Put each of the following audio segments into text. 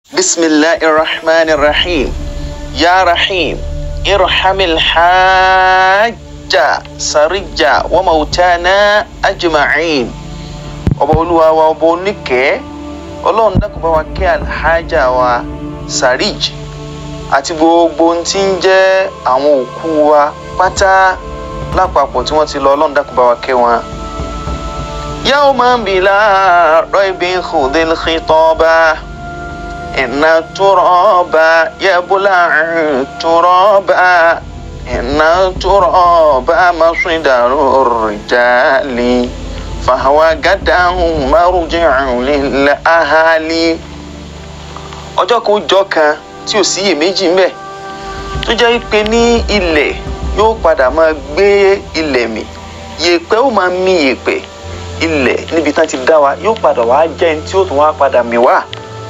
bisimilahi rahman rahim ya rahim irhamil hajja sarija wa mautana ajma'in ọba olúwa wa ọba oníkẹ́ ọlọ́run dákun bá wa kẹ́ alhaja wa sarij àti gbogbo ohun tí ń jẹ́ àwọn òkú wa pátá lápapọ̀ tí wọ́n ti lọ ọlọ́run dákun bá wa kẹ́ wọn. yawma bila raibin khudhil khitaba inna turaba yabla turaba inna turaba masdaru rijali fahawa gadan marji'u lil ahali ọjọ́ kan ọjọ́ kan tí ò sí iyèméjì ń bẹ tó jẹ́ pé ní ilẹ̀ yóò padà máa gbé ilẹ̀ mì yèèpẹ̀ ó máa mì yèèpẹ̀ ilẹ̀ níbi tán ti dá wa yóò padà wá jẹ́ ẹni tí ó tún wá padà mì wá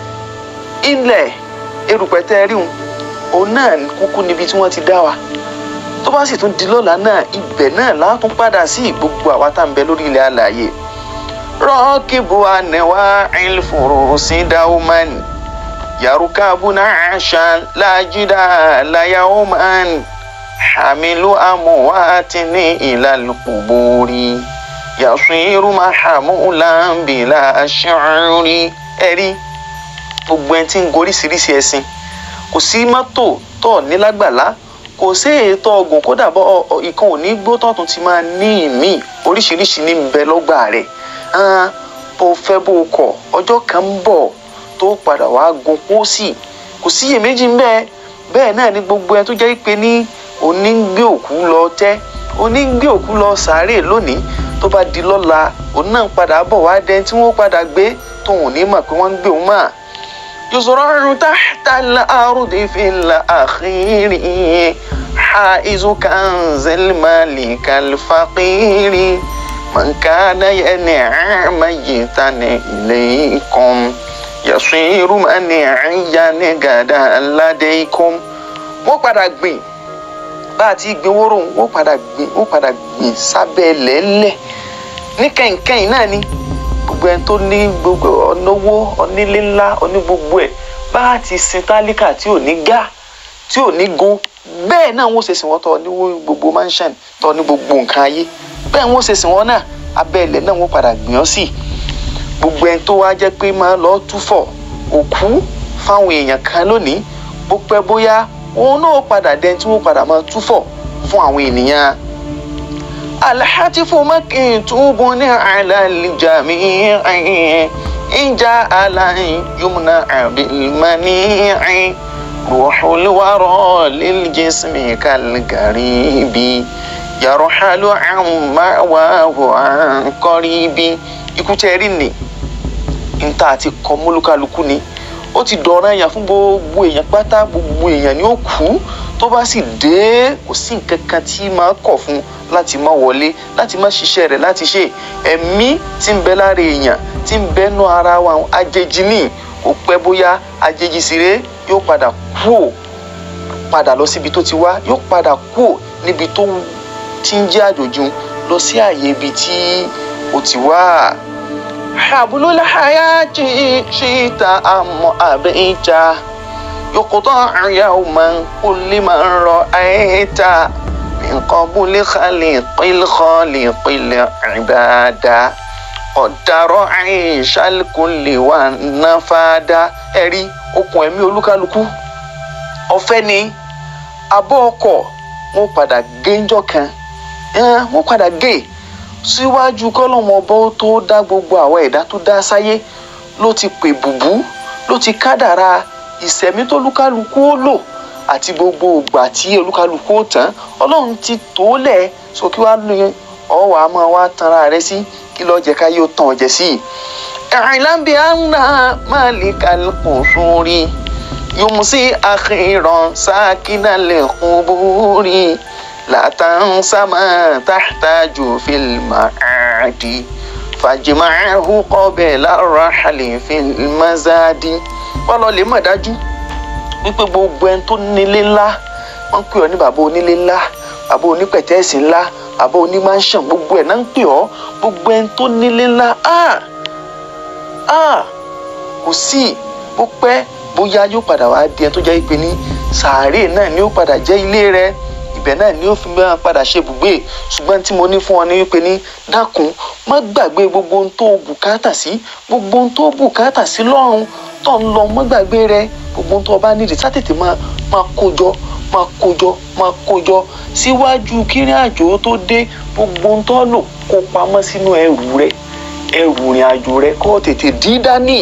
ilẹ̀ erùpẹ̀ tẹ́ ẹ rí wọn òun náà kúkú níbi tí wọ́n ti dá wa tó bá sì tún di lọ́la náà ibẹ̀ náà látún padà sí gbogbo àwa tá à ń bẹ lórí ilẹ̀ alààyè rọ́ọ̀kìbù ànẹ́wà ìlfòrò sí dáwọ́mánì yarukabuna ashan lajida layauman hamilu amuwatini ilalquburi yasiru mahamulan bila ash'uri ẹ̀rí gbogbo ẹni tí ń goríṣiríṣi ẹ̀sìn kò sí mọ́tò tó nílágbàlá kò sí ètò ọgùn kódà bọ́ ìkan ò ní gbó tọ̀tún ti máa ní ìmí oríṣiríṣi ní bẹ lọ́gbà rẹ̀ bó fẹ́ bó kọ̀ ọjọ́ kan ń bọ̀ tó padà wá gun pósì kò síyèméjì ń bẹ́ẹ̀ bẹ́ẹ̀ náà ni gbogbo ẹ tó jẹ́ pé ní òní ń gbé òkú lọ tẹ́ òní ń gbé òkú lọ sàárè lónìí tó bá di lọ́la òun náà padà bọ̀ wá dẹni tí wọ́n padà gbé tóun ní mọ̀ pé wọ́n ń gbé òun mọ̀. yusra'u tahta al-ardi fil akhiri haizu kanzil malikal faqiri man kana yan'a mayyitan ilaykum yasiru mani ayani gada ladeikum wọ́n padà gbìn bá a ti gbìn wóró wọ́n padà gbìn wọ́n padà gbìn sábẹ́ lẹ́lẹ̀ ní kẹ̀kẹ́yìn náà ni gbogbo ẹni tó ní gbogbo ọ̀nàwó onílé ńlá oní gbogbo ẹ̀ bá a ti sin tálíkà tí ò ní gá tí ò ní gun bẹ́ẹ̀ náà wọ́n ṣe sìn wọ́n tọ́ ní gbogbo mansion tọ́ ní gbogbo nǹkan ayé bẹ́ẹ̀ wọ́n ṣe sìn wọ́n náà abẹ́ ilẹ̀ náà wọ́n padà gbìn ọ́ sí i gbogbo ẹni tó wá jẹ́ pé máa lọ túfọ̀ òkú fáwọn èèyàn kan lónìí bó pẹ́ bóyá òun náà padà dẹni tí wọ́n padà máa túfọ̀ fún àwọn ènìyàn. alhatifu makin túbú ní àlàlìjàmí ìjà aláìn yumna abilmani ruhulwarọ liljismi kalgaribi yaruhalu amawahu ankoribi ikú tẹ́ rí ni níta àti kọ mólúkálukú ni ó ti dọ̀ràn èèyàn fún gbogbo èèyàn pátá gbogbo èèyàn ni ó kú tó bá sì dé kò sí nǹkan kan tí máa kọ̀ fún láti má wọlé láti má ṣiṣẹ́ rẹ̀ láti ṣe ẹ̀mí tí ń bẹ lára èèyàn tí ń bẹ nú ara wa àjèjì ní kò pẹ́ bóyá àjèjì sire yóò padà kú ò padà lọ síbi tó ti wá yóò padà kú ò níbi tó ti ń jẹ́ àjòjì lọ sí àyè ibi tí ó ti wá. حبل الحياة شئت أم أبيت يقطع يوما كل من رأيت من قبل خليق الخالق العبادة قدر عيش الكل والنفاد ẹ̀rí okùn ẹ̀mí olúkálukú ọ̀fẹ́ ni abọ́ ọkọ̀ wọ́n padà gé ńjọ́ kan wọ́n padà gé síwájú kọ́lọ́mọ ọba ó tó dá gbogbo àwọn ẹ̀dá tó dá sáyé ló ti pè bùbú ló ti kádàrá ìsẹ̀mí tó lúkálukú ó lò àti gbogbo ìgbà tí olúkálukú ó tán ọlọ́run ti tó lẹ̀ so kí wàá ní ọwọ́ àmọ́ wa tanra rẹ sí kí lọ́ọ́ jẹ́ ká yóò tàn ọ́ jẹ sí i. ìrìnlábí àná máa lè kálukú sórí yomùsí àkìrán sákínà lè kún búrí. لا تنس ما تحتاج في المعاد فاجمعه قبل الرحل في المزاد wọ́n lọ lè mọ̀ dájú wípé gbogbo ẹni tó nílé ńlá wọ́n ń pè ọ́ ní bàbá onílé ńlá bàbá onípẹ̀tẹ́ẹ̀sì ńlá bàbá onímáṣàn gbogbo ẹ̀ náà ń pè ọ́ gbogbo ẹni tó nílé ńlá ah ah kò sí bó pẹ́ bóyá yóò padà wá di ẹni tó jẹ́ pé ní sàárè náà ni ó padà jẹ́ ilé rẹ ibẹ̀ náà ni ó fi máa padà ṣe ibùgbé ṣùgbọ́n tí mo ní fún ọ ní wípé ní dákun má gbàgbé gbogbo ohun tó bùkátà sí gbogbo ohun tó bùkátà sí lọ́run tó ń lọ má gbàgbé rẹ gbogbo ohun tó bá nídìí sátètè máa máa kójọ máa kójọ máa kójọ síwájú kírin àjò tó dé gbogbo ohun tó lò kó pamọ́ sínú ẹrù rẹ ẹrù ìrìn àjò rẹ kó tètè dí dání.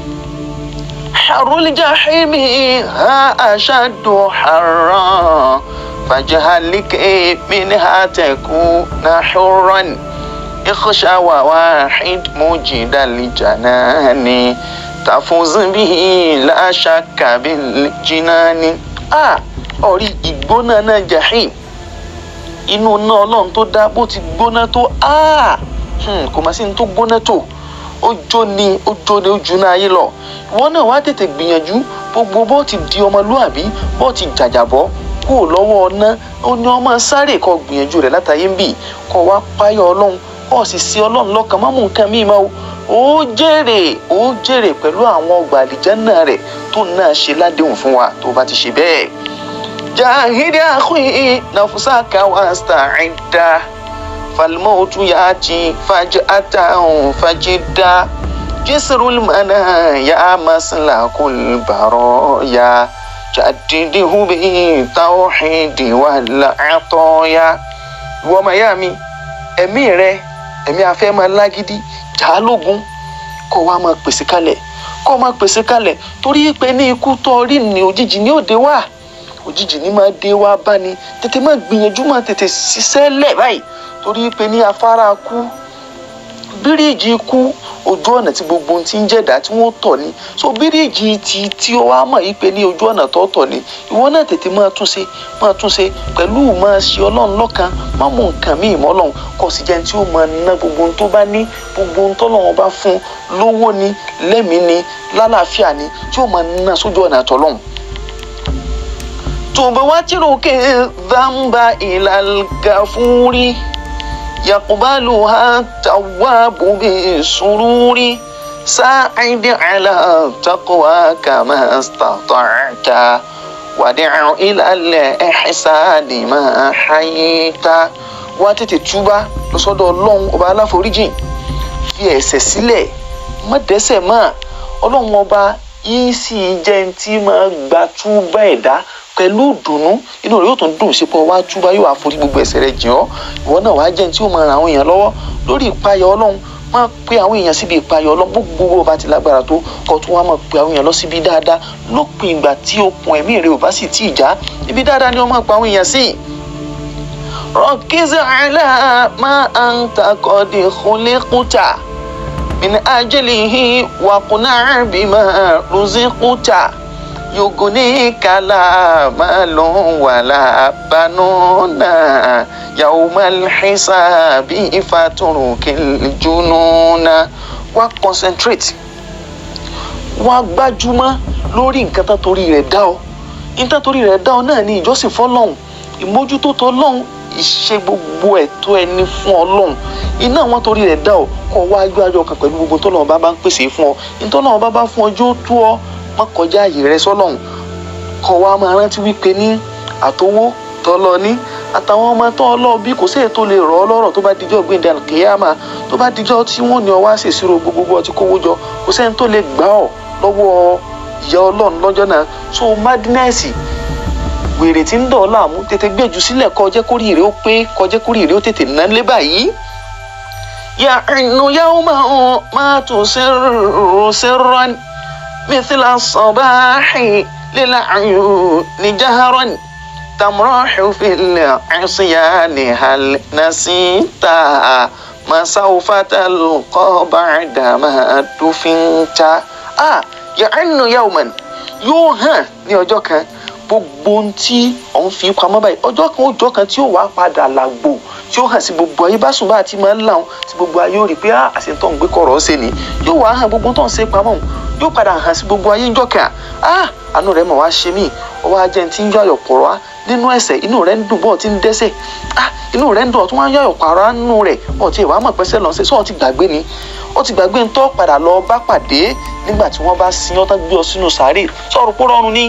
حر الجحيم ها أشد حرا فاجهلك منها تكون حرا اخشى واحد مجد الجنان تفوز به لا شك بالجنان آه ọ̀rí ìgbóná náà jahim inú náà ọlọ́run tó dá bó ti gbóná tó kò má sí ní tó gbóná tó ó jó ni ó jó ni ó ju náà ayé lọ ìwọ náà wá tètè gbìyànjú gbogbo bó ti di ọmọlúàbí bó ti jàjàbọ́ kúrò lọ́wọ́ ọ̀nà ó ní ọmọ sáré kó gbìyànjú rẹ̀ látàyé ń bì kó wá páyọ̀ ọlọ́run kó sì sí ọlọ́run lọ́kàn má mú nǹkan míì mọ́ ó jèrè ó jèrè pẹ̀lú àwọn ọgbà àlìjẹ́nà rẹ̀ tó náà ṣe ládéhùn fún wa tó bá ti ṣe bẹ́ẹ̀. jahidi akhi nafsaka wasta'idda falmautu yati faj'atan fajidda jisrul manaya maslakul baraya jadidihu bi tawhidi wal ataya ìwọ ọmọ ìyá mi ẹ̀mí rẹ ẹ̀mí afẹ́ máa lágídí jà á lógun kó wá máa pèsè kalẹ̀ kó máa pèsè kalẹ̀ torí pé ní ikú tó rí ni òjijì ní òde wá òjijì ní máa dé wá bá ni tètè máa gbìyànjú máa tètè ṣiṣẹ́ lẹ̀ báyìí torí pé ní afárá kú bíríìjì kú ojú ọ̀nà tí gbogbo ohun ti ń jẹ̀dá tí wọ́n tọ̀ ni so bíríìjì ti tí ó wá mọ̀ yìí pé ní ojú ọ̀nà tó tọ̀ ni ìwọ náà tètè máa túnṣe máa túnṣe pẹ̀lú máa ṣe ọlọ́run lọ́kan má mú nǹkan míì mọ́ ọlọ́run kò sì jẹun tí ó máa ná gbogbo ohun tó bá ní gbogbo ohun tọ́lọ́run bá fún lówó ni lẹ́mìí ni lálàáfíà ni tí ó máa ná sójú ọ̀nà tọ́lọ́run. tòbá wá tìrò kí dhanba ilal gafuri. يقبلها التواب بسرور ساعد على التقوى كما استطعت ودع إلى الإحسان ما حييت wá tètè túbá lọ sọ́dọ̀ Ọlọ́run ọba aláforíjìn fi ẹ̀ṣẹ̀ sílẹ̀ má dẹ́ṣẹ̀ mọ́ Ọlọ́run ọba yìí sì jẹ́ tí máa gba túbá ẹ̀dá pẹ̀lú ìdùnnú inú rẹ̀ yóò tún dùn sí pé wá túbá yóò àforí gbogbo ẹ̀ṣẹ̀ rẹ̀ jìn ọ́ ìwọ náà wàá jẹ́ ní tí ó máa ran àwọn èèyàn lọ́wọ́ lórí ìpayà ọlọ́run máa pe àwọn èèyàn síbi ìpayà ọlọ́run gbogbo bó bá ti lágbára tó kọ́ tún wá máa pe àwọn èèyàn lọ síbi dáadáa lópin ìgbà tí okùn ẹ̀mí rẹ̀ ò bá sì tí ì já ibi dáadáa ni wọ́n máa pa àwọn èèyàn sí. rọ́kìzì àlá máa ń takọ̀dé khuliquta min ajlihi wa quna' bima ruziquta يغنيك لا مال ولا بنون يوم الحساب فترك الجنون wá concentrate wá gbájúmọ́ lórí nǹkan tó torí rẹ̀ dá ọ nǹkan torí rẹ̀ dá ọ náà ní ìjọsìn fọ́lọ́run ìmójútó tọ́lọ́run ìṣe gbogbo ẹ̀tọ́ ẹni fún Ọlọ́run iná wọn torí rẹ̀ dá ọ kọ wá gbájọ kan pẹ̀lú gbogbo tọ́lọ́run bá bá ń pèsè fún ọ ìtọ́lọ́run bá bá fún ọ jó tó ọ má kọjá àyè rẹ sọ́lọ́run kọ wá máa rántí wípé ní àtowó tọlọ ní àtàwọn ọmọ tó ọlọ bí kò sí èyí tó lè rọ ọ lọ́rọ̀ tó bá dijọ́ gbẹ̀ndẹ̀ kìyàmà tó bá dijọ́ tí wọ́n ní ọ wá ṣèṣirò gbogbo ọtí kówó jọ kò sẹ́ni tó lè gbà ọ́ lọ́wọ́ ìyá ọlọ́run lọ́jọ́ náà so madness wèrè tí ń dọ̀ ọ́ láàmú tètè gbèjú sílẹ̀ kó jẹ́ kórìí rẹ̀ ó pé kó jẹ́ kórìí rẹ̀ ó tètè ná lé báyìí. ya'innu yawman ma tusirru sirran mithla as-sabahi للعيون جهرا تمراح في العصيان هل نسيت ما سوف تلقى بعد ما دفنت آه يعن يوما yóò hàn ní ọjọ́ kan gbogbo ohun tí òun fi pamọ́ báyìí ọjọ́ kan ọjọ́ kan tí ó wàá padà làgbò tí ó hàn sí gbogbo ayé bá sùn bá àti máa ń làwọn tí gbogbo ayé ó rí i pé àṣetọ́ ń gbé kọ̀rọ̀ ṣe ni yóò wàá hàn gbogbo tó ń ṣe pamọ́ yóò padà hàn sí gbogbo ayé ńjọ́ kan ah àánú rẹ̀ mọ̀ wá ṣe mí ó wá jẹ́ tí ń yọ àyọ̀ pọ̀ wá nínú ẹ̀ṣẹ̀ inú rẹ̀ ń dùn bọ́ọ̀ tí ń dẹ́ṣẹ̀ ah inú rẹ̀ ń dùn ọ̀tún wá ń yọ àyọ̀ pààrọ̀ nínú rẹ̀ ọ̀ tí ìwà mọ̀ pẹ́sẹ̀ lọ́n ṣe sọ́ọ̀ ti gbàgbé ni ó ti gbàgbé ń tọ́ padà lọ bá pàdé nígbà tí wọ́n bá sin ọ́ tán gbé ọ sínú sàárè sọ̀rọ̀ pọ̀ rọrùn ni.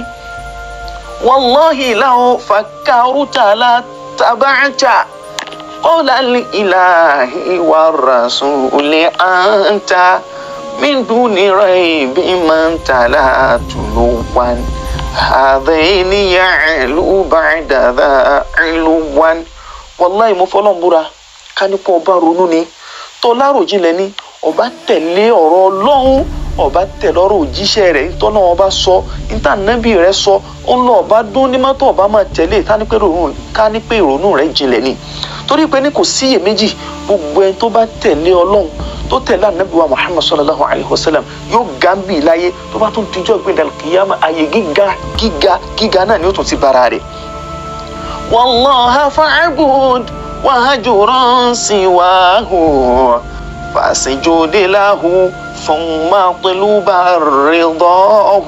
wallahi law fakkaruta la taba'ta qawla al-ilahi war-rasuli anta min duni raybin man talatuluwan hadaini ya'lu ba'da dha'luwan wallahi mo fọlọ́n búra ká ní kó ọba ronú ni tó láròjinlẹ̀ ni ọba tẹ̀lé ọ̀rọ̀ ọlọ́run ọba tẹ̀lé ọ̀rọ̀ òjíṣẹ́ rẹ̀ tọ́nà ọba sọ níta nábì rẹ̀ sọ ń lọ ọba dún ní mọ́tò ọba máa tẹ̀lé ká ní pé ìrònú rẹ̀ jinlẹ̀ ni torí pé ní kò síyèméjì gbogbo ẹni tó bá tẹ̀lé ọlọ́run tó tẹ̀lé ànábì wa muhammad sallallahu alayhi wa sallam yóò ga ń bì láyé tó bá tún dijọ́ gbé dàlùkìyàmà àyè gíga gíga gíga náà ni ó tún ti bára rẹ̀. wallaha fa'bud wahjuran siwahu فسجود له ثم طلب رضاه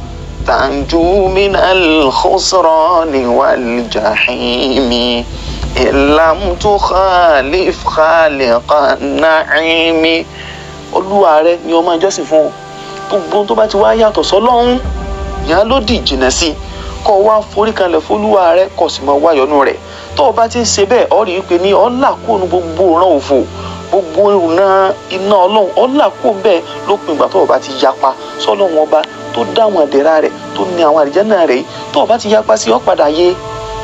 تنجو من الخسران والجحيم إن لم تخالف خالق النعيم olúwa rẹ ni ọmọ ìjọsìn fún ọ gbogbo tó bá ti wá yàtọ̀ sọ́lọ́run yàn ló dì jìnnà sí kó wá forí kanlẹ̀ fólúwa rẹ kó sì máa wáyọ̀nù rẹ̀ tó o bá ti ń ṣe bẹ́ẹ̀ ọ rí i pé ní ọ̀là kóònù gbogbo ìran òfò gbogbo ìrùnà iná ọlọ́run ọ̀là kó bẹ́ẹ̀ ló pin ìgbà tó o bá ti yapa sọ́lọ́run ọba tó dá àwọn àdẹ́rà rẹ̀ tó ní àwọn àlìjánnà rẹ̀ tó o bá ti yapa sí ọ padà yé.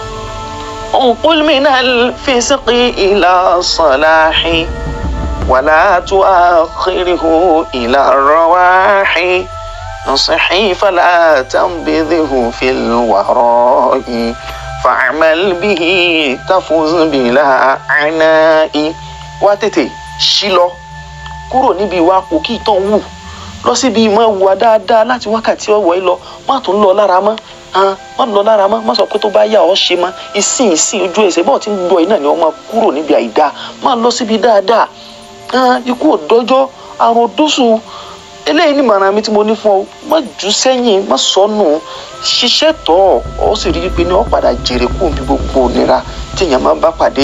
انقل من الفسق إلى الصلاح ولا تؤخره إلى الرواح نصحي فلا تنبذه في الوراء فاعمل به تفوز بلا عناء wá tètè ṣí lọ kúrò níbi ìwà òkì tán wù lọ síbi ìmọ̀ ìwà dáadáa láti wákàtí ọ̀wọ́ yìí lọ má tún lọ lára mọ́ má lọ lára mọ́ má sọ pé tó bá yà ọ́ ṣe mọ́ ìsìn ìsìn ojú ẹsẹ̀ bọ́ọ̀ tí ń gbọ́ iná ni wọ́n máa kúrò níbi àìdá má lọ síbi dáadáa ikú òdọ́jọ́ àrùn òdóṣù eléyìí ni màrà mi tí mo ní fún ọ má jù sẹ́yìn má sọnù ṣiṣẹ́ tọ̀ ọ́ sì rí i pé ní ọ́ padà jèrè kú bí gbogbo nira tí èèyàn máa bá pàdé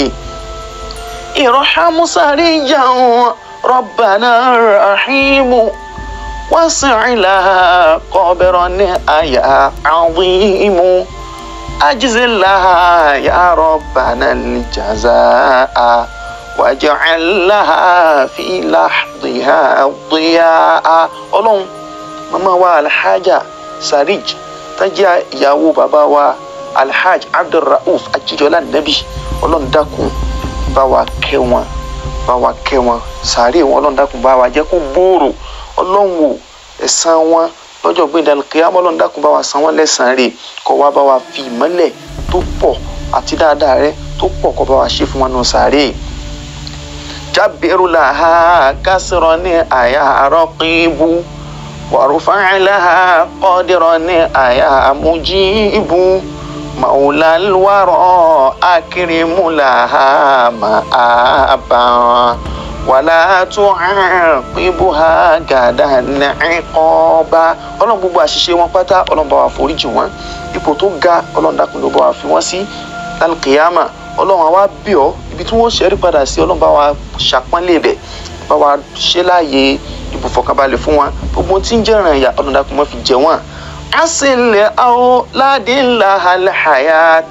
ارحم سريا ربنا الرحيم وسع لها قبرا يا عظيم أجزل لها يا ربنا الجزاء واجعل لها في لحظها ضياء ọlọ́run mama wa alhaja sarij tajá ìyàwó bàbá wa alhaj abdulrauf ajijola nabi ọlọ́run dákun bá wa kẹ́ wọn bá wa kẹ́ wọn sàárè wọn ọlọ́run dákun bá wa jẹ́ kó gbòòrò ọlọ́run wò ẹ̀san wọn lọ́jọ́ gbẹ̀dẹ̀ kíámọ́ ọlọ́run dákun bá wa san wọ́n lẹ́san rẹ̀ kó wá bá wa fi ìmọ́lẹ̀ tó pọ̀ àti dáadáa rẹ̀ tó pọ̀ kó bá wa ṣe fún wọn nù sàárè. jábìrú làhá kásìrọ̀ ní àyà rọ́kìbù wàrúfà làhá kọ́dìrọ̀ ní àyà mújíbù. مولى الورى أكرم لها مآبا ولا تعاقبها غدا عقابا ọlọ́run gbogbo àṣìṣe wọn pátá ọlọ́run bá wa foríjì wọn ipò tó ga ọlọ́run dákun ló bá wa fi wọ́n sí lálùkìyàmà ọlọ́run àwa bí ọ ibi tí wọ́n ṣẹ́rí padà sí ọlọ́run bá wa ṣàpọ́nlé rẹ̀ bá wa ṣe láàyè ibùfọ̀kànbalẹ̀ fún wọn gbogbo tí ń jẹ́ràn ẹ̀yà ọlọ́run dákun má fi jẹ wọ́n. أصل أولاد لها الحياة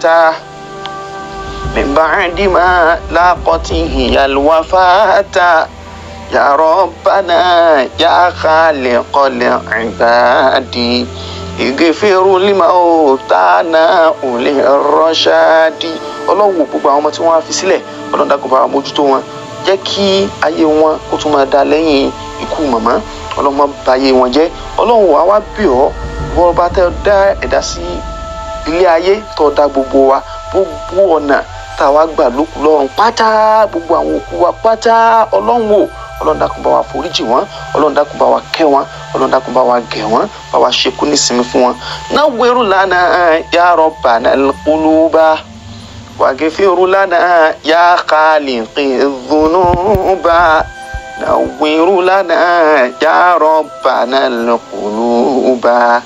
من بعد ما لاقته الوفاة يا ربنا يا خالق العباد اغفر لموتانا أولي الرشاد ọlọ́run wò gbogbo àwọn ọmọ tí wọ́n á fi sílẹ̀ ọlọ́run dákun bá wa mójútó wọn jẹ́ kí ayé wọn kó tún máa da lẹ́yìn ikú màmá ọlọ́run má bà ayé wọn jẹ́ ọlọ́run wò á wá bì ọ́ wọ́n bá tẹ́ dá ẹ̀dá sí ilé ayé tó dá gbogbo wa gbogbo ọ̀nà tá a wá gbà lókun lọ́rùn pátá gbogbo àwọn òkú wa pátá ọlọ́run wò ọlọ́run dákun bá wa foríjì wọ́n ọlọ́run dákun bá wa kẹ́ wọ́n ọlọ́run dákun bá wa gẹ̀ wọ́n bá wa ṣekú nísìnyí fún wọn. nawwiru lana ya rabbana al-quluba waghfir lana ya khaliqi dhunuba. نور لنا يا ربنا القلوب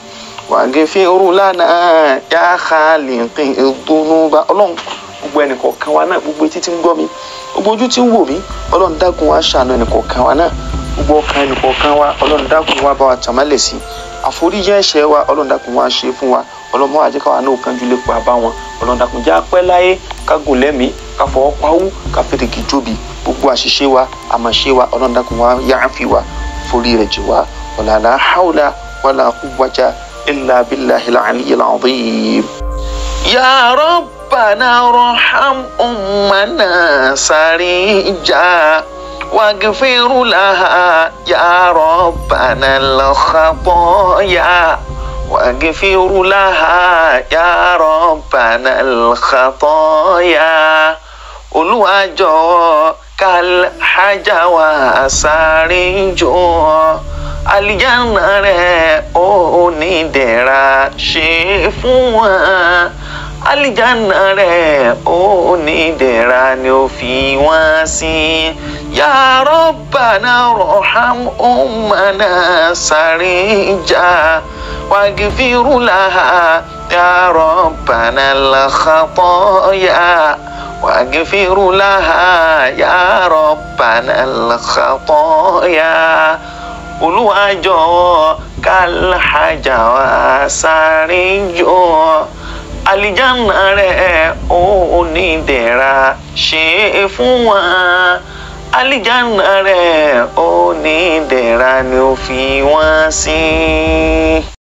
wàgẹ́fẹ́rù lánàá yá khaliqi dhunuba ọlọ́run gbogbo ẹnìkọ̀ọ̀kan wa náà gbogbo etí tí ń gbọ́ mi gbogbo ojú tí ń wò mí ọlọ́run dákun wa ṣàánú ẹnìkọ̀ọ̀kan wa náà gbogbo ọkàn ẹnìkọ̀ọ̀kan wa ọlọ́run dákun wa bá wa tàmálẹ̀ sí àforíjì ẹ̀ṣẹ̀ wa ọlọ́run dákun wa ṣe fún wa ọlọ́run máa jẹ́ káwa náà kánjú lè pa bá wọn ọlọ́run dákun já pẹ́ láyé ká gùn lẹ́mìí ká fọwọ́ pawú ká fèrèkì jóbi gbogbo àṣìṣe wa àmọ̀ṣe wa ọlọ́run dákun wa yááfì wa forí rẹ̀ jì wá wala la hawla wala quwwata illa billahil aliyyil azim. ya rabbana arham ummana sarija واغفر لها يا ربنا الخطايا واغفر لها يا ربنا الخطايا Olúwa jọ̀ọ́ kàlhájà wa sáré jọ̀ọ́ àlìjáná rẹ̀ ó onídẹ̀ra ṣe fún wa àlìjáná rẹ̀ ó onídẹ̀ra ni ó fi wọ́n sí. Ya Rabbana arham ummana sarija waghfir laha ya Rabbana al-khataya waghfir laha ya Rabbana al-khataya Olúwa jọ̀ọ́ kàlhájà wa sáré jọ̀ọ́ àlìjáná rẹ̀ ó onídẹ̀ra ṣe fún wa àlìjáná rẹ̀ ó onídẹ̀ra ni ó fi wọ́n sí.